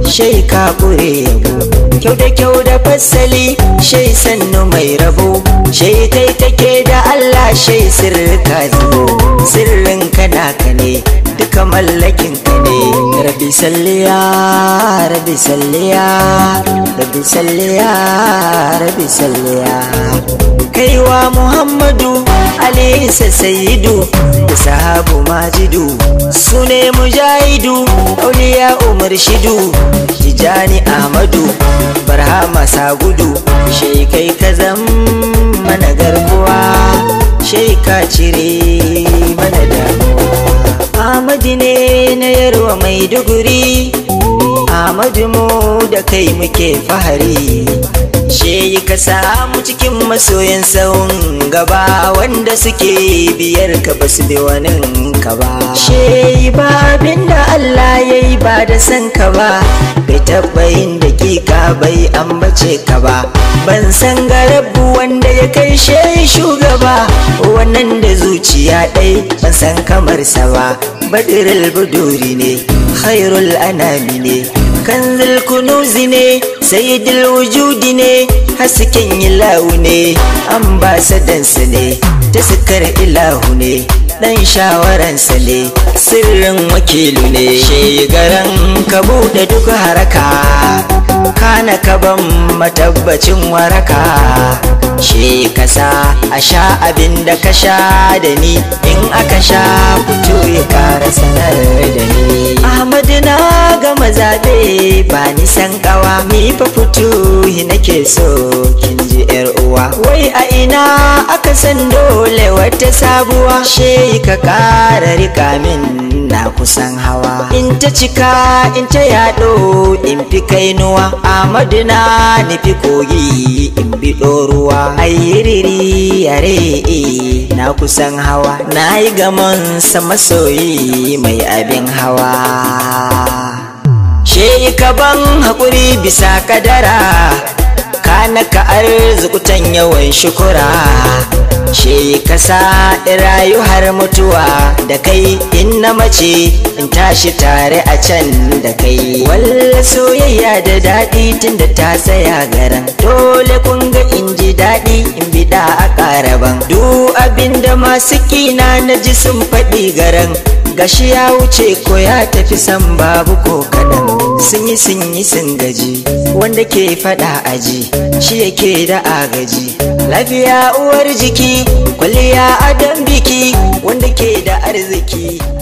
shai ka kure yabo kyau da kyau da fassali shai sannu mai rabo shai kai take da Allah shai sirrika zubo sirrin kana ka ne duka mallakin ka ne rabi salliya rabi salliya rabi salliya rabi salliya kaiwa muhammadu alisa sayidu da sahabu majidu su ne mujahidu auliya umar shidu tijani ahmadu barhama sagudu shekai ka zam mana garkuwa sheka cire mana damuwa ahmadu ne na yarwa maiduguri ahmadu mu da kai muke fahari She ka samu cikin masoyan sahun gaba wanda suke biyar ka ba su bi wani ka ba. She ba abin da Allah ya yi ba da san ka ba, bai taɓa yin dakika bai ambace ka ba. Ban san garabu wanda ya kai she shugaba, wannan da zuciya ɗai ban san kamarsa ba. Badirul buduri ne, khairul anami ne, kanzil kunuzi ne, sayyidul wujudi ne, hasken ilahu ne ambasadansa ne ta sukar ilahu ne dan shawaransa ne sirrin wakilu ne shegaran ka buɗe duk haraka kana ka ban matabbacin waraka she kasa a sha abin da ka sha da ni in aka sha fito ya kara sanar da ni ahmadu na gama zabe ba ni san kawa mi fa fito nake so kin ji yar uwa wai a ina aka san dole wata sabuwa she ka kara rika min na kusan hawa in ta cika in ta yaɗo in fi kainuwa amadu na nufi kogi in bi ruwa ayyiriri yare na kusan hawa na yi gamon sama soyi mai abin hawa she ka ban haƙuri bisa kadara kana ka arzikutan yawan shukura she ka sa rayu har mutuwa da kai in na mace in tashi tare a can da kai walla soyayya da daɗi tunda ta tsaya garan dole kun ga in ji daɗi in biɗa a ƙaraban duk abin da masu kina na ji sun faɗi garan gashi ya wuce ko ya tafi san babu ko kaɗan sun yi sun yi sun gaji wanda ke faɗa aji shi yake da agaji lafiya uwar jiki kwalliya adam biki wanda ke da arziki